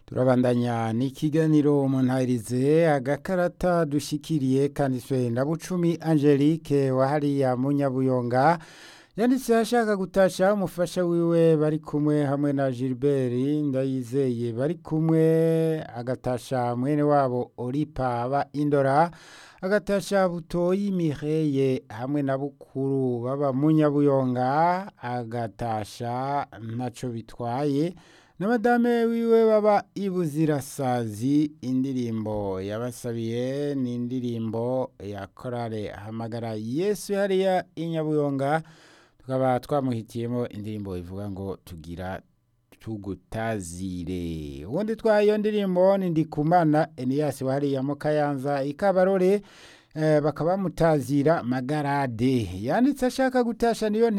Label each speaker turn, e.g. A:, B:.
A: turabandanya n'ikiganiro muntahirize agakarata dushikiriye kanditswe na bucumi angelique wa hariya munyabuyonga yanditse ashaka gutasha umufasha wiwe bari kumwe hamwe na gilbert ndayizeye bari kumwe agatasha mwene wabo oripa aba indora agatasha butoyi mireye hamwe na bukuru baba munyabuyonga agatasha ntaco bitwaye na madame wiwe baba ibuzirasazi indirimbo yabasabiye ni indirimbo ya korale hamagara yesu hariya inyabuyonga tukaba twamuhitiyemo indirimbo ivuga ngo tugira tugutazire ubundi twaha iyo ndirimbo ni ndikumana eniyasi wahariya mu kayanza ikabarore bakaba bamutazira magarade yanditse ashaka gutasha niyo